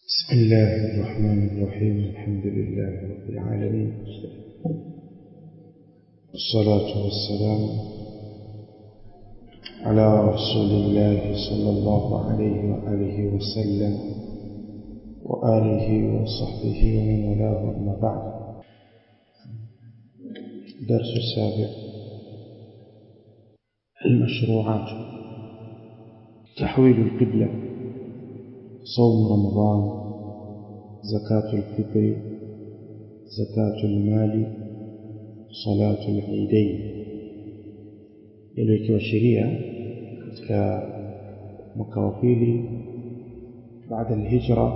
بسم الله الرحمن الرحيم الحمد لله رب العالمين والصلاة والسلام على رسول الله صلى الله عليه وآله وسلم وآله وصحبه ومن والاه أما بعد درس السابع المشروعات تحويل القبلة صوم رمضان زكاة الفطر زكاة المال صلاة العيدين iliyokiwa sheria katika mwaka wa pili baada alhijra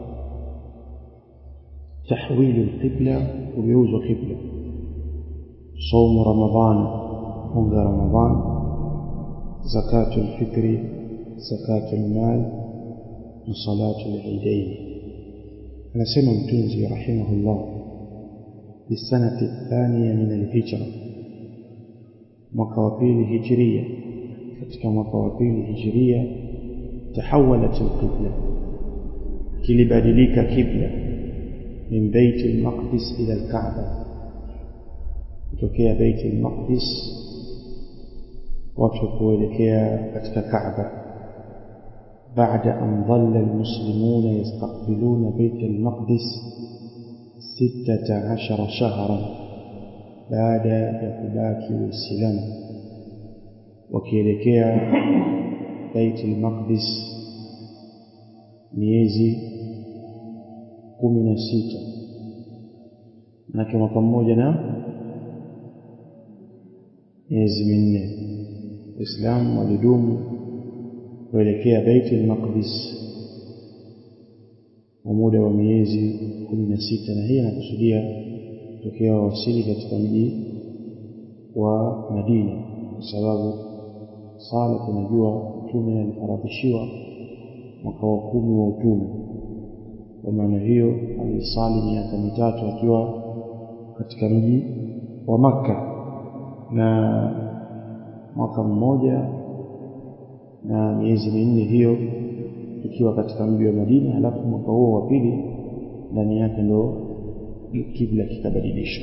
tahwilu alqibla kugeuzwa qibla saumu ramadan funga ramadan zakatu alfitri zakatu almal na salatu alidain anasema mtunzi rahimahullah bisanati athaniya min alhijra mwaka wa pili hijiria katika mwaka wa pili hijiria tahawalat alqibla kilibadilika kibla min bait almaqdis ila alkaaba kutokea bait almaqdis watu kuelekea katika kaaba بعد أن ظل المسلمون يستقبلون بيت المقدس ستة عشر شهرا بعد يكباكي والسلام وكيلكيا بيت المقدس miezi kumi na sita manake mwaka mmoja na miezi minne waislamu walidumu kuelekea Bait al-Maqdis kwa muda wa miezi 16 na hii inakusudia tokea wasili katika mji wa Madina kwa sababu sala tunajua mtume alifaradhishiwa mwaka wa kumi wa utume kwa maana hiyo alisali miaka mitatu akiwa katika mji wa Makka na mwaka mmoja na miezi minne hiyo ikiwa katika mji wa Madina halafu mwaka huo wa pili ndani yake ndo kibla kikabadilishwa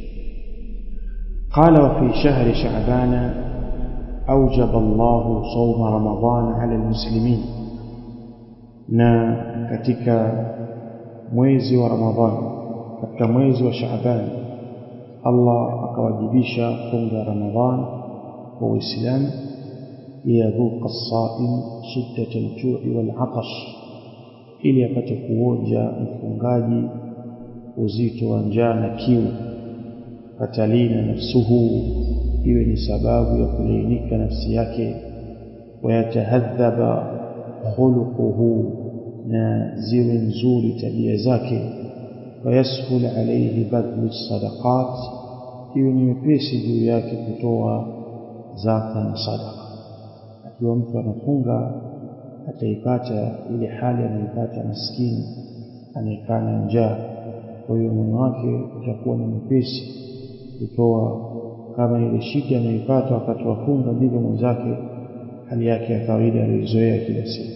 قال وفي شهر شعبان أوجب الله صوم رمضان على المسلمين na katika mwezi wa Ramadhani katika mwezi wa Shaaban Allah akawajibisha funga Ramadhan kwa Uislamu liyadhuqa as-sa'im shiddata al-ju'i wal-'atash ili apate kuonja mfungaji uzito wa njaa na kiu fatalina nafsuhu iwe ni sababu ya kulainika nafsi yake wayatahadhaba khuluquhu na ziwe nzuri tabia zake wayashul alayhi badlu sadaqat iwe ni mepesi juu yake kutoa zaka na sadaqa akiwa mtu anafunga ataipata ile hali anaipata maskini anayekaa na njaa kwa hiyo moyo wake utakuwa ni mwepesi kutoa kama ile shida anayoipata wakati wa funga ndivyo mwenzake hali yake ya kawaida aliyozoea kila siku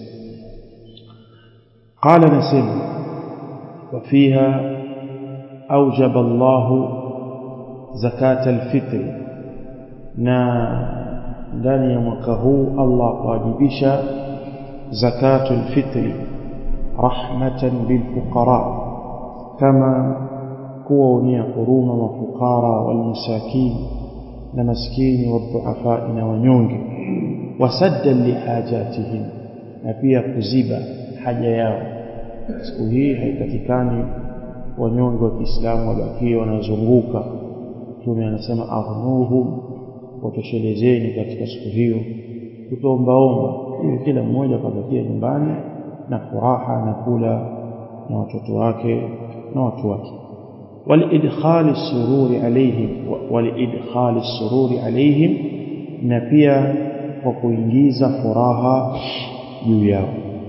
قال نسيم وفيها أوجب الله زكاة الفطر na ndani ya mwaka huu Allah kuwajibisha zakatul fitri rahmatan lilfuqara kama kuwaonea huruma mafukara walmasakin na maskini wadhuafa na wanyonge wasaddan lihajatihim na pia kuziba haja yao siku hii haitakikani wanyonge wa Kiislamu wabakie wanazunguka Mtume anasema aghnuhum watoshelezeni katika siku hiyo kutombaomba ili kila mmoja akabakia nyumbani na furaha na kula na watoto wake na watu wake walidkhali sururi alaihim walidkhali sururi alaihim na pia kwa kuingiza furaha juu yao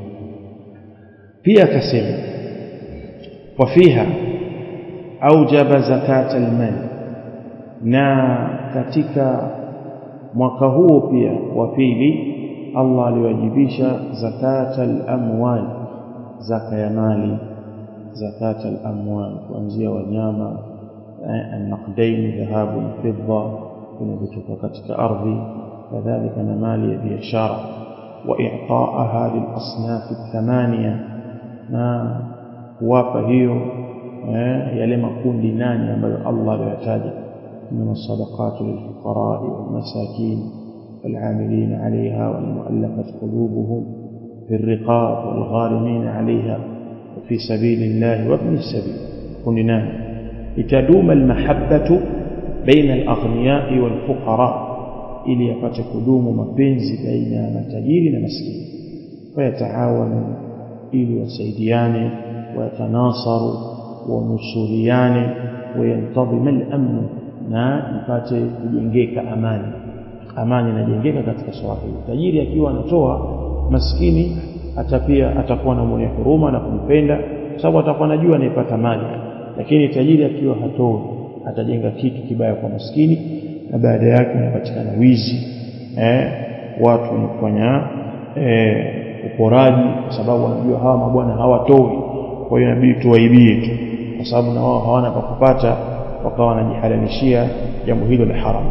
pia akasema wafiha aujaba zakata almal na katika mwaka huo pia wa pili Allah aliwajibisha zakata al-amwal zaka ya mali zakat al-amwal kuanzia wanyama النقدين ذهاب فضة vinavyotoka katika ardhi kadhalika na mali ya biashara وإعطاءها للأصناف الثمانية na kuwapa hiyo yale makundi nane ambayo Allah aliyotaja من الصدقات للفقراء والمساكين والعاملين عليها والمؤلفة قلوبهم في الرقاب والغارمين عليها وفي سبيل الله وابن السبيل كن نام لتدوم المحبة بين الأغنياء والفقراء ili yapate kudumu mapenzi baina ya matajiri na maskini wayataawanu ili wasaidiane wayatanasaru wanusuriane wayantadhima al-amn na ipate kujengeka amani amani inajengeka katika swala hili tajiri akiwa anatoa maskini hata pia atakuwa na mwenye huruma na kumpenda sababu atakuwa anajua anaipata mali lakini tajiri akiwa hatoi atajenga kitu kibaya kwa maskini na baada yake unapatikana wizi eh, watu wenye kufanya eh, uporaji kwa sababu wanajua hawa mabwana hawatoi kwa hiyo inabidi tuwaibie tu kwa sababu na wao hawana pa kupata wakawa wanajihalalishia jambo hilo la haramu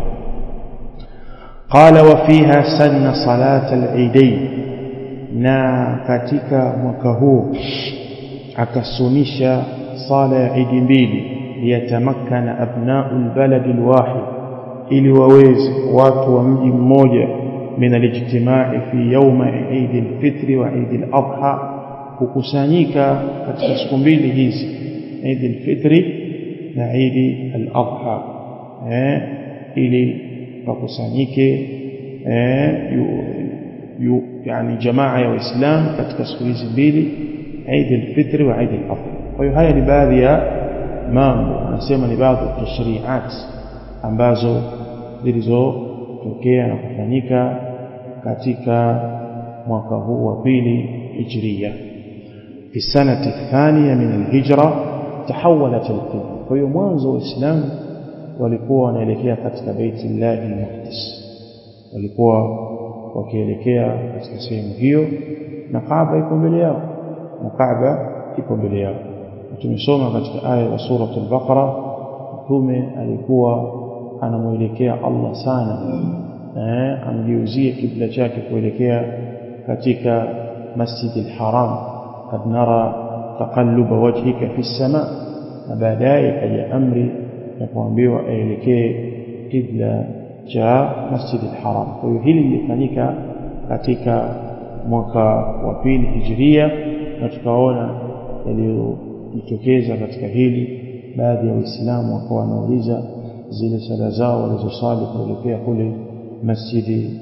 qala wa fiha sanna salat al-eidain na katika mwaka huu akasunisha sala ya idi mbili liyatamakkana abna'u al-balad al-wahid ili waweze watu wa mji mmoja min alijtimai fi yawma Eid al-Fitr wa Eid al-Adha kukusanyika katika siku mbili hizi Eid al-Fitr na Eid al-Adha eh ili wakusanyike eh yu, yu, yani jamaa ya waislamu katika siku hizi mbili Eid al-Fitr wa Eid al-Adha kwa hiyo haya ni baadhi ya mambo anasema ni baadhi ya tashri'at ambazo zilizotokea na kufanyika katika mwaka huu wa pili hijria fi sanati thania min alhijra tahawalat alqibla kwa hiyo mwanzo waislamu walikuwa wanaelekea katika baiti llahi almuqaddas walikuwa wakielekea katika sehemu hiyo na Kaaba iko mbele yao na Kaaba iko mbele yao tumesoma katika aya ya sura al-Baqara mtume alikuwa anamuelekea Allah sana eh amgeuzie kibla chake kuelekea katika Masjid al-Haram kad nara taqalluba wajhika fi sama na baadaye kaja amri ya kuambiwa aelekee kibla cha Masjid al-Haram kwa hiyo hili lilifanyika katika mwaka wa pili hijiria na tukaona yaliyojitokeza katika hili baadhi ya waislamu wakawa wanauliza zile sala zao walizosali kuelekea kule masjidi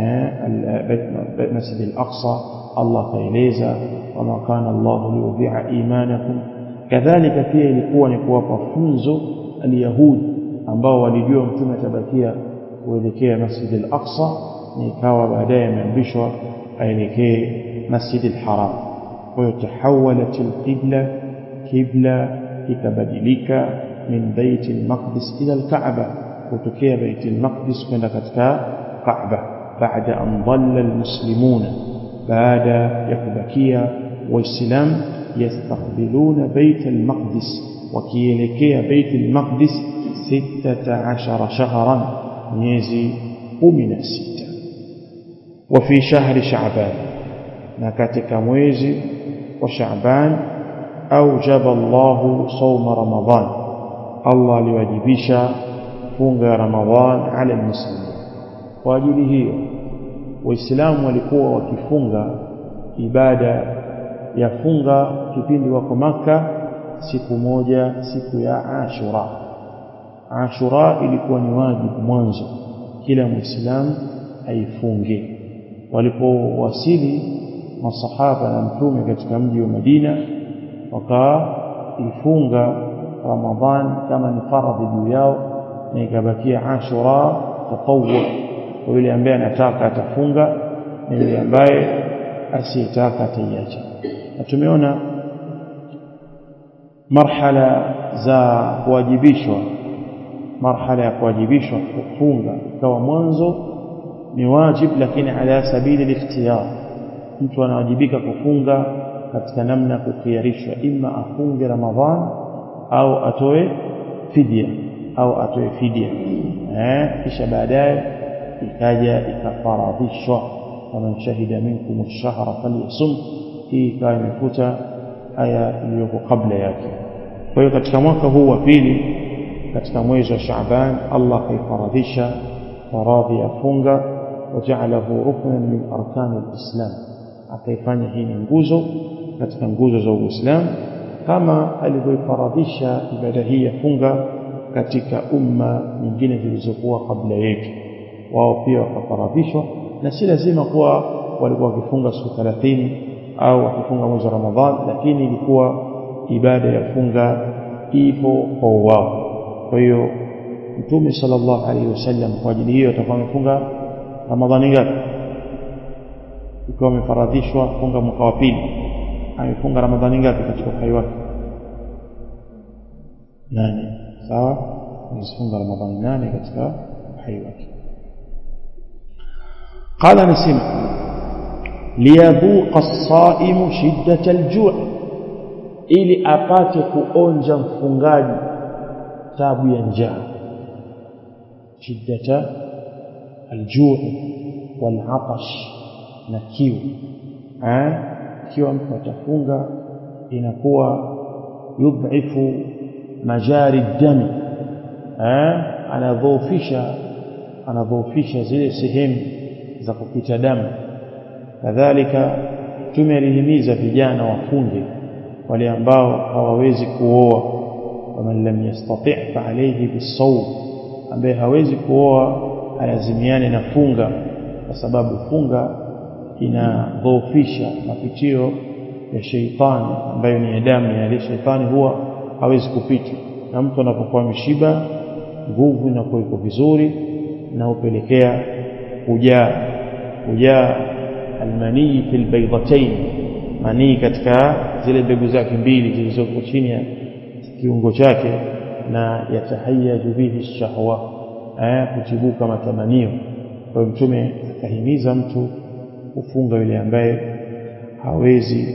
masjid al-aqsa Allah kaeleza wama kana Allah liyudhi'a imanakum kadhalika pia ilikuwa ni kuwapa funzo al-yahud ambao walijua mtume atabakia kuelekea masjid al-aqsa na ikawa baadaye ameambishwa aelekee masjid al-haram kwa hiyo tahawalat al-qibla kibla ikabadilika min bait al-maqdis ila al-ka'ba kutokea bait al-maqdis kwenda katika ka'ba baada an dhalla al-muslimuna baada ya kubakia waislamu yastaqbiluna bait al-maqdis wakielekea bait al-maqdis 16 shahran miezi 16 وفي شهر شعبان na katika mwezi wa Shaaban aujaba Allahu sawma Ramadhan Allah aliwajibisha funga ya Ramadhan ala almuslimin kwa ajili hiyo waislamu walikuwa wakifunga ibada ya funga kipindi wako maka siku moja siku ya Ashura Ashura ilikuwa ni wajibu mwanzo kila muislamu aifunge walipowasili masahaba na mtume katika mji wa Madina wakaifunga Ramadhan kama ni faradhi juu yao na ikabakia Ashura tatawwu kwa yule ambaye anataka atafunga na yule ambaye asiyetaka ataiacha na tumeona marhala za kuwajibishwa marhala ya kuwajibishwa kufunga ikawa mwanzo ni wajib lakini ala sabili al-ikhtiyar mtu anawajibika kufunga katika namna ya kukhiarishwa ima afunge ramadhan au atoe fidia au atoe fidia eh kisha baadaye ikaja ikafaradhishwa faman shahida minkum ash-shahra falyasum hii ikawa imefuta aya iliyoko kabla yake kwa hiyo katika mwaka huu wa pili katika mwezi wa Shaaban Allah akaifaradhisha faradhi ya funga waja'alahu ruknan min arkani al-islam akaifanya hii ni nguzo katika nguzo za Uislamu kama alivyoifaradhisha ibada hii ya funga katika umma nyingine zilizokuwa kabla yetu wao pia wakafaradhishwa na si lazima kuwa walikuwa wakifunga siku 30 au wakifunga mwezi wa Ramadhan lakini ilikuwa ibada ya funga ipo kwa wao kwa hiyo Mtume sallallahu alaihi wasallam kwa ajili hiyo atakuwa amefunga Ramadhani ngapi ikiwa amefaradhishwa funga mwaka wa pili amefunga Ramadhani ngapi katika uhai wake nane sawa amefunga Ramadhani nane katika uhai wake قال نسمع ليذوق الصائم شدة الجوع ili apate kuonja mfungaji tabu ya njaa shiddata aljuu walatash na kiu eh kiwa mtu atafunga inakuwa yudhifu majari dami eh anadhoofisha anadhoofisha zile sehemu za kupita damu kadhalika tume alihimiza vijana wafunge wale ambao hawawezi kuoa waman lam yastati' fa alayhi bisawm ambaye hawezi kuoa alazimiane na funga kwa sababu funga inadhoofisha mapitio ya sheitani ambayo ni damu ya ile sheitani huwa hawezi kupita na mtu anapokuwa ameshiba nguvu inakuwa iko vizuri na upelekea kujaa kujaa almanii fil baydatayn manii katika zile mbegu zake mbili zilizoko chini ya kiungo chake na yatahayaju bihi shahwa eh kutibuka matamanio kwa mtume akahimiza mtu kufunga yule ambaye hawezi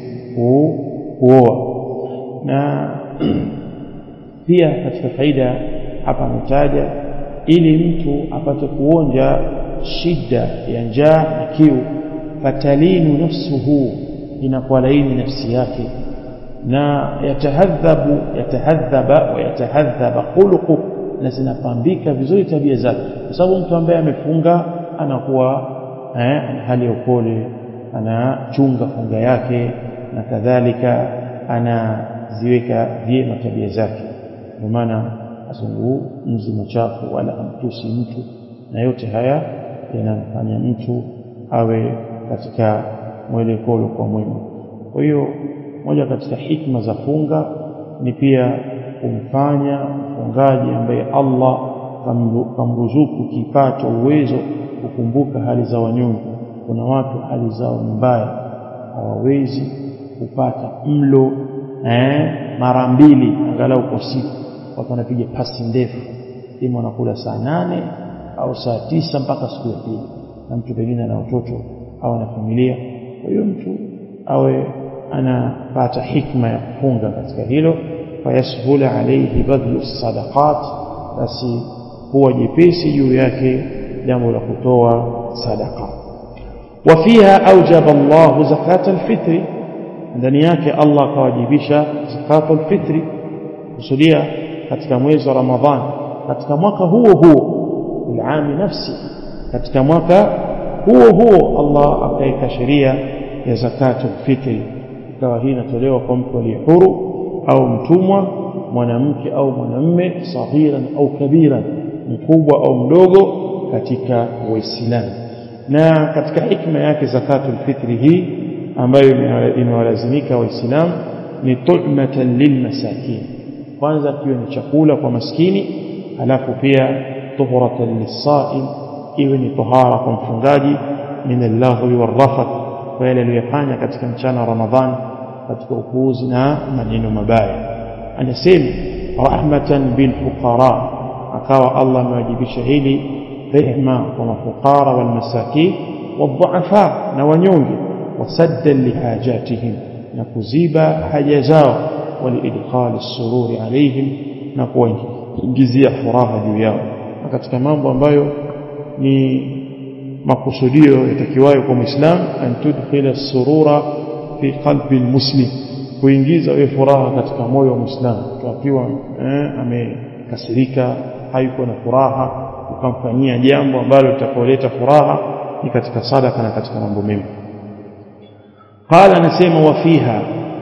kuoa na pia katika faida hapa ametaja ili mtu apate kuonja shida ya njaa na kiu fatalinu nafsuhu inakuwa laini nafsi yake na yatahadhabu yatahadhaba wa yatahadhaba khuluqu na zinapambika vizuri tabia zake kwa sababu mtu ambaye amefunga anakuwa eh, hali ya upole anachunga funga yake na kadhalika anaziweka vyema tabia zake ndio maana azungumzi machafu wala amtusi mtu na yote haya yanamfanya mtu awe katika mwelekeo kwa mwema kwa hiyo moja katika hikma za funga ni pia kumfanya mfungaji ambaye Allah kamruzuku kipato uwezo kukumbuka hali za wanyonge kuna watu hali zao ni mbaya hawawezi kupata mlo eh, mara mbili angalau kwa siku watu wanapiga pasi ndefu ima wanakula saa nane au saa tisa mpaka siku ya pili na mtu pengine ana watoto au na familia kwa hiyo mtu awe anapata hikma ya kufunga katika hilo fayashula alayhi badlu sadaqat basi huwa jepesi juu yake jambo la kutoa sadaqa وفيها أوجب الله زكاة الفطر ndani yake Allah akawajibisha zakatul fitri kusudia katika mwezi wa Ramadhan katika mwaka huo huo bilami nafsi katika mwaka huo huo Allah akaweka sheria ya zakatul fitri ikawa hii inatolewa kwa mtu aliye huru au mtumwa mwanamke au mwanamme saghiran au kabiran mkubwa au mdogo katika waislamu na katika hikma yake zakatul fitri hii ambayo imewalazimika waislamu ni tu'matan lilmasakin kwanza kiwe ni chakula kwa maskini alafu pia tuhuratan lisaim iwe ni tohara kwa mfungaji min allahwi warrafath kwa yale aliyofanya katika mchana wa ramadhan katika upuuzi na maneno mabaya anasema rahmatan bilfuqara akawa Allah amewajibisha hili rehma kwa mafukara wal masakin wadhaafa na wanyonge wasaddan lihajatihim na kuziba haja zao waliidkhali sururi alaihim na kuwaingizia furaha juu yao na katika mambo ambayo ni makusudio yatakiwayo kwa muislam an tudkhila surura fi qalbi almuslim kuingiza wewe furaha katika moyo wa muislam akiwa eh, amekasirika hayuko na furaha ukamfanyia jambo ambalo litakoleta furaha ni katika sadaka na katika mambo mema qala anasema wa fiha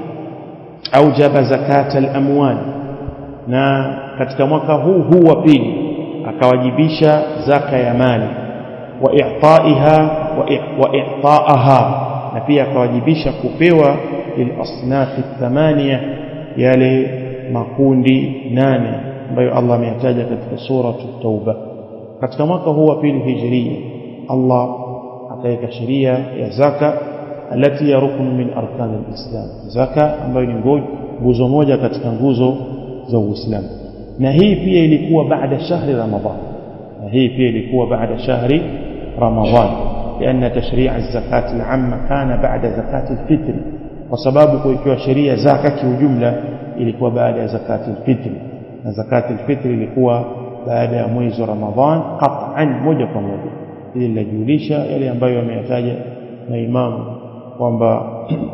aujaba zakata al-amwal na katika mwaka huu huu wa pili akawajibisha zaka ya mali wa i'taiha wa i'taaha na pia akawajibisha kupewa lilasnafi thamania yale makundi nane ambayo Allah ameyataja katika sura Tauba katika mwaka huu wa pili hijiria Allah akaweka sheria ya zaka alati ya rukun min arkan alislam zaka ambayo ni nguzo moja katika nguzo za Uislamu na hii pia ilikuwa baada shahri Ramadhan na hii pia ilikuwa baada shahri Ramadhan لأن تشريع الزكاة العامة كان بعد زكاة الفطر وسبب kuikiwa sheria zaka kiujumla ilikuwa baada ya zakati alfitr na zakati alfitr ilikuwa baada ya mwezi wa Ramadhan qat'an moja kwa moja ili linajulisha yale ambayo yameyataja na imamu kwamba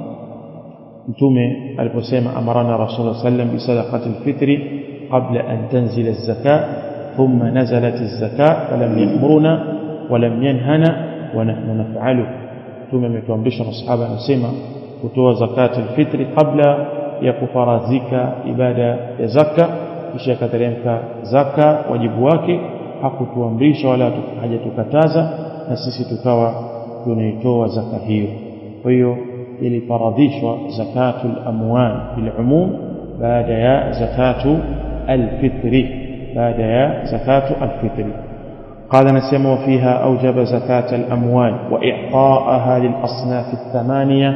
mtume aliposema amarana rasulullah sallam bi sadaqati alfitri qabla an tanzila az-zakat thumma nazalat az-zakat falam ya'muruna walam yanhana wa nahnu naf'alu mtume ametuamrisha masahaba anasema kutoa zakati alfitri kabla ya kufarazika ibada ya zaka kisha akateremka zaka wajibu wake hakutuamrisha wala hajatukataza na sisi tukawa tunaitoa zaka hiyo kwa hiyo ilifaradhishwa zakatul amwal bil umum baada ya zakatu alfitri baada ya zakatu alfitri قال نسمى وفيها أوجب زكاة الأموال وإعطاءها للأصناف الثمانية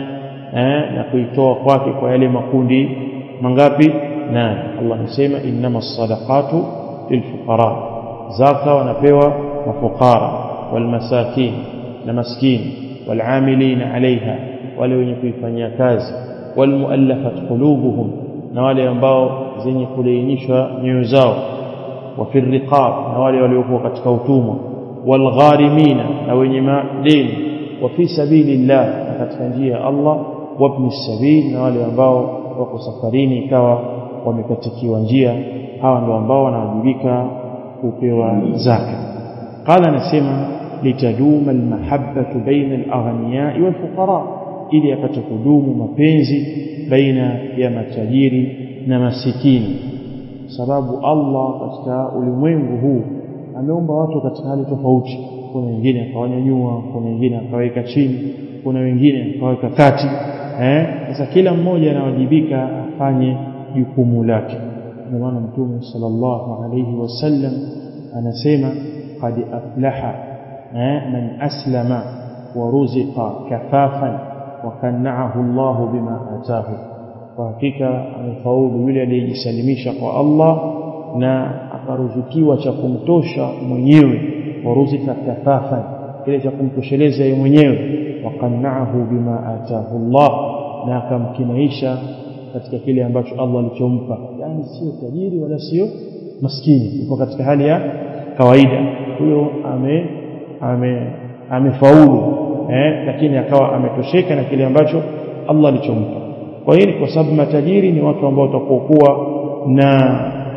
نقيتوا kwake kwa yale makundi mangapi nane Allah anasema innamas sadaqatu lilfuqara zaka wanapewa mafukara walmasakin na maskini walamilina alaiha wale wenye kuifanyia kazi walmuallafat qulubuhum na wale ambao zenye kulainishwa nyoyo zao wa fi riqab na wale waliokuwa katika utumwa walgharimina na wenye madeni wa fi sabilillah na katika njia ya Allah wabni sabil na wale ambao wako safarini ikawa wamekatikiwa njia hawa ndio ambao wanawajibika kupewa zaka qala anasema litaduma almahabbatu baina alaghniyai walfuqara ili apate kudumu mapenzi baina ya matajiri na masikini sababu Allah katika ulimwengu huu ameumba watu katika hali tofauti kuna wengine akawanyanyua kuna wengine akaweka chini kuna wengine akaweka kati eh sasa kila mmoja anawajibika afanye jukumu lake ndio maana mtume sallallahu alayhi wasallam anasema qad aflaha eh man aslama wa ruziqa kafafan wa kana'ahu Allah bima atahu kwa hakika amefaulu yule aliyejisalimisha kwa Allah na akaruzukiwa cha kumtosha mwenyewe waruzika kafafan kile cha kumtosheleza yeye mwenyewe waqanna'ahu bima atahu Allah na akamkinaisha katika kile ambacho Allah alichompa yani sio tajiri wala sio maskini yuko katika hali ya kawaida huyo ame ame amefaulu eh lakini akawa ametosheka na kile ambacho Allah alichompa kwa hiyo kwa sababu matajiri ni watu ambao watakokuwa na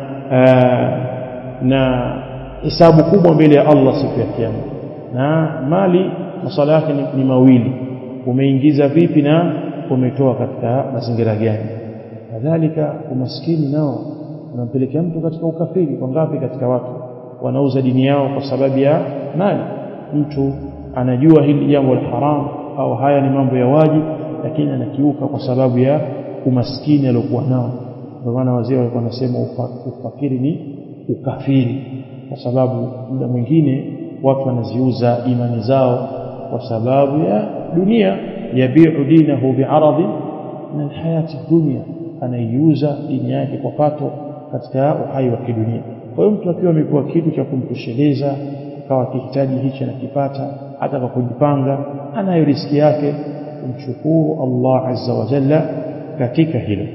aa, na hisabu kubwa mbele ya Allah siku ya kiyama na mali masala yake ni, ni mawili umeingiza vipi na umetoa katika mazingira gani kadhalika umaskini nao unampelekea mtu katika ukafiri kwa ngapi katika watu wanauza dini yao kwa sababu ya mali mtu anajua hili jambo la haramu au haya ni mambo ya wajibu lakini anakiuka kwa sababu ya umaskini aliokuwa nao ndio maana wazee walikuwa wanasema ufakiri ni ukafiri kwa sababu muda mwingine watu wanaziuza imani zao kwa sababu ya dunia yabiu dinahu bi'aradi min alhayati dunya anaiuza dini yake kwa pato katika uhai wa kidunia kwa hiyo mtu akiwa amepewa kitu cha kumtosheleza akawa akihitaji hichi anakipata hata kwa kujipanga anayo riski yake kumshukuru Allah azza wa jalla katika hilo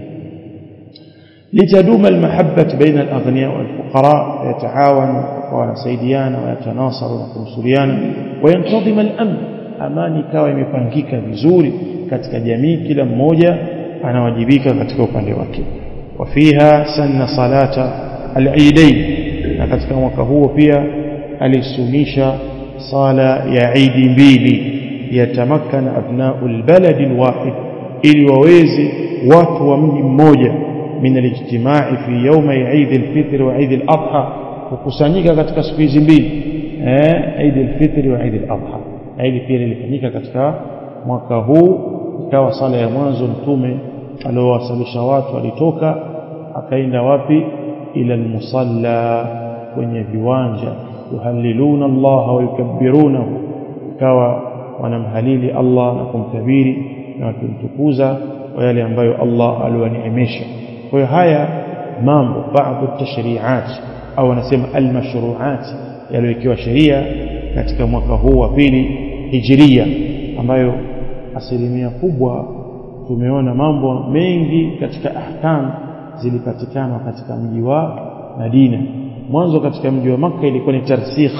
لتدوم المحبة بين الأغنياء والفقراء ويتعاونوا wanasaidiana wayatanasara na kumsuriana wayantadhim al-amn amani ikawa imepangika vizuri katika jamii kila mmoja anawajibika katika upande wake wafiha sanna salata al-eidain na katika mwaka huo pia alisunisha sala ya idi mbili yatamakkana abna'u al-balad al-wahid ili waweze watu wa mji mmoja min al-ijtima'i fi yawmi Eid al-Fitr wa Eid al-Adha kukusanyika katika siku hizi mbili eh Eid al-Fitr wa Eid al-Adha Eid pia ilifanyika katika mwaka huu ikawa sala ya mwanzo mtume aliowasalisha watu alitoka akaenda wapi ila al-musalla kwenye viwanja yuhalliluna Allah wa yukabbirunahu ikawa wanamhalili Allah na kumkabiri na kumtukuza kwa yale ambayo Allah aliwaneemesha kwa hiyo haya mambo baadhi tashri'at au wanasema almashru'at yaliyowekewa sheria katika mwaka huu wa pili hijiria ambayo asilimia kubwa tumeona mambo mengi katika ahkam zilipatikana katika mji wa Madina mwanzo katika mji wa Makka ilikuwa ni tarsikh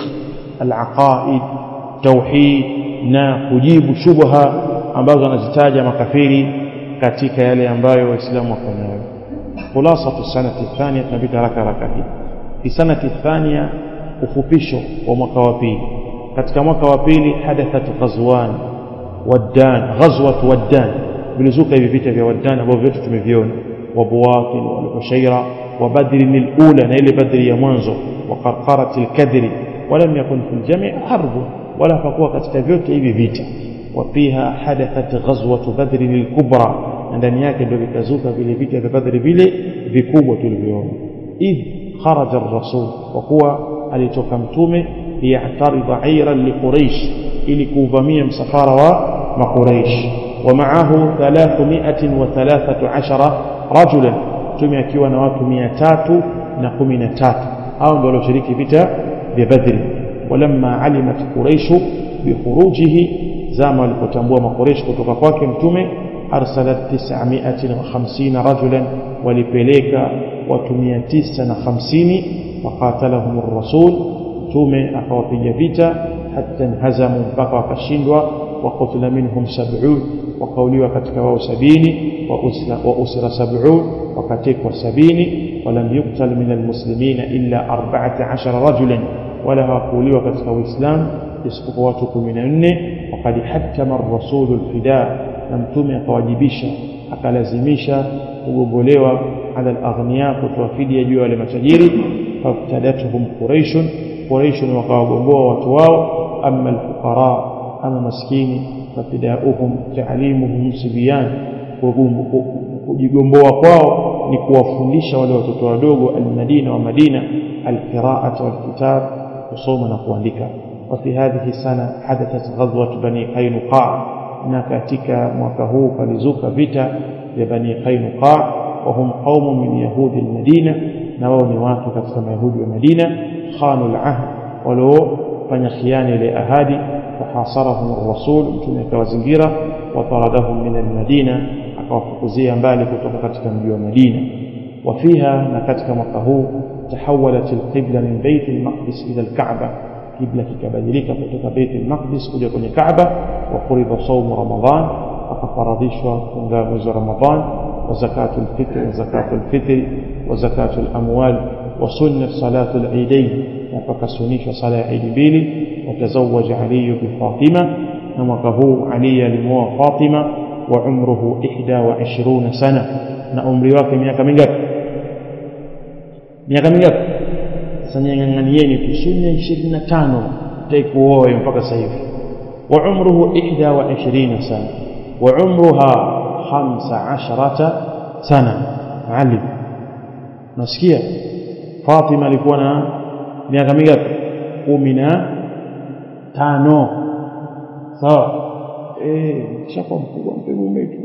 al-aqaid tauhid na kujibu shubha ambazo anazitaja makafiri katika yale ambayo waislamu wako nayo خلاصة السنة الثانية نبيت ركا ركا hii في سنة الثانية ufupisho wa mwaka wa pili katika mwaka wa pili hadathat ghazwan waddan ghazwat waddan vilizuka hivi vita vya waddan ambavyo vyote tumeviona wa buwatin wa ushaira wa badr al-ula na ile badri ya mwanzo wa qarqarat al-kadri ولم يكن في الجميع حرب ولا فقوا katika vyote hivi vita وفيها حدثت غزوة بدر الكبرى ndani yake ndio vikazuka vile vita vya Badri vile vikubwa tulivyoona idh kharaja ar-rasul kwa kuwa alitoka mtume liya'tarida ayran li Quraysh ili kuuvamia msafara wa makuraish wa ma'ahu 313 rajulan mtume akiwa na watu 313 hao ndio walioshiriki vita vya Badri walamma alimat Quraysh bikhurujihi zama walipotambua makuraish kutoka kwake mtume arsalat 950 rajulan walipeleka watu 950 faqatalahum ar-rasul mtume akawapiga vita hatta inhazamu mpaka wakashindwa waqutila minhum 70 wakauliwa katika wao 70 wa usira 70 wakatekwa 70 walam yuqtal min almuslimina illa 14 rajulan wala hawakuuliwa katika uislamu isipokuwa watu 14 waqad hakama ar-rasul al-fida na mtume akawajibisha akalazimisha kugombolewa ala al-aghniya kutoa fidia juu ya wale matajiri fabtadatuhum quraish quraish wakawagomboa watu wao amma al-fuqara ama maskini fafidauhum ta'limuhum sibyan kujigomboa kwao ni kuwafundisha wale watoto wadogo al-Madina wa Madina al-qira'ata wal-kitab kusoma na kuandika وفي هذه السنة حدثت غزوة بني قينقاع na katika mwaka huu palizuka vita vya bani qainuqa wa hum qaumun min yahudi almadina na wao ni watu katika mayahudi wa madina khanu alahd waliofanya khiana ile ahadi fahasarahum ar-rasul mtume akawazingira wa taradahum min almadina akawafukuzia mbali kutoka katika mji wa madina وفيها na katika mwaka huu tahawalat alqibla min bayt almaqdis ila alkaaba kibla kikabadilika kutoka Beit al-Maqdis kuja kwenye Kaaba wa qurida sawm Ramadhan akafaradhishwa funga mwezi wa Ramadhan wa zakatul fitr wa zakatul fitr wa zakatul amwal wa sunnat salatul eidain na pakasunishwa sala ya Eid mbili watazawaja Ali bi Fatima na mwaka huu Ali alimoa Fatima wa umruhu 21 sana na umri wake miaka mingapi miaka mingapi sasa nyang'anieni tu sunna 25 taikuoe mpaka sasa hivi wa umruhu 21 sana wa umruha 15 sana maalim nasikia Fatima alikuwa na miaka mingapi 15 sawa eh shaka mkubwa mpe mume tu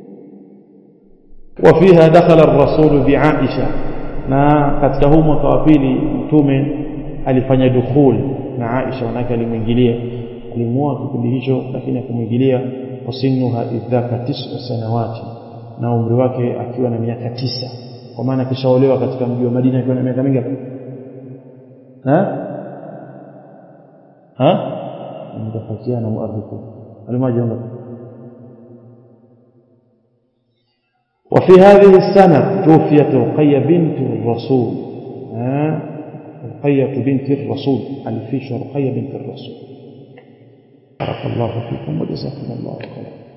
وفيها دخل الرسول بعائشه na katika huu mwaka wa pili mtume alifanya dukhul na Aisha wanake alimwingilia alimuoa kipindi hicho lakini akumwingilia wasinnuha idhaka tis'a sanawati na umri wake akiwa na miaka tisa kwa maana kishaolewa katika mji wa Madina akiwa na miaka mingapi ha ha mtafakiana muarrifu alimaji ngapi وفي هذه السنة توفيت رقية بنت الرسول ها رقية بنت الرسول الفيش رقية بنت الرسول بارك الله فيكم وجزاكم الله خيرا